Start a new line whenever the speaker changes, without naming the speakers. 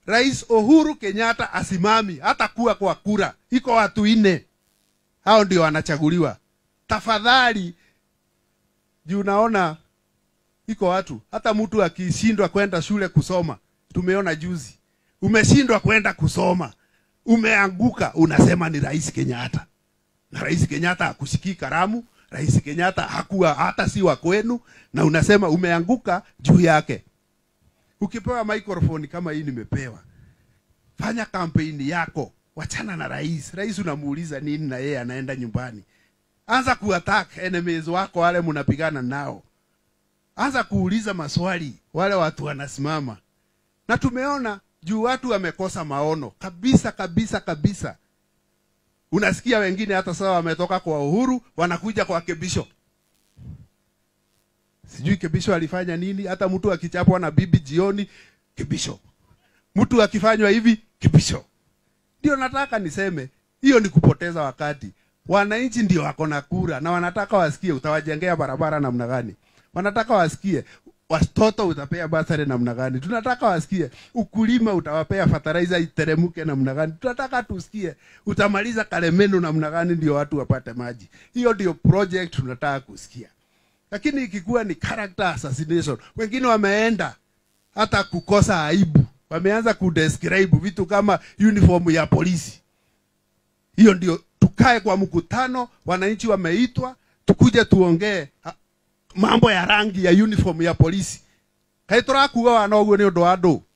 rais uhuru kenyatta asimami hata kuwa kwa kura iko watu ine hao ndio wanachaguliwa tafadhali juu naona iko watu hata mtu akishindwa kwenda shule kusoma tumeona juzi umeshindwa kwenda kusoma umeanguka unasema ni rais kenyatta na rais kenyatta hakushikii karamu rais kenyatta hakuwa hata si wa kwenu na unasema umeanguka juu yake ukipewa microphone kama hii nimepewa fanya kampeni yako wachana na rais rais unamuuliza nini na yeye anaenda nyumbani anza kuattack enemies wako wale mnapigana nao anza kuuliza maswali wale watu wanasimama na tumeona juu watu wamekosa maono kabisa kabisa kabisa unasikia wengine hata sasa wametoka kwa uhuru wanakuja kwa kebisho sijui kebisho alifanya nini hata mtu akichapwa na bibi jioni kebisho mtu akifanywa hivi kebisho ndio nataka niseme hiyo ni kupoteza wakati wananchi ndio wako na kura na wanataka wasikie utawajengea barabara namna gani wanataka wasikie watoto utapea basari namna gani tunataka wasikie ukulima utawapea fertilizer iteremke namna gani tunataka tusikie utamaliza kalemenu namna gani ndio watu wapate maji hiyo ndio project tunataka kusikia lakini ikikuwa ni character assassination wengine wameenda hata kukosa aibu wameanza kudescribe vitu kama uniform ya polisi hiyo ndio tukae kwa mkutano wananchi wameitwa tukuje tuongee ha- mambo ya rangi ya uniform ya polisi kaĩ tũrakuga wana ũguo nĩ ũndũ wa andũ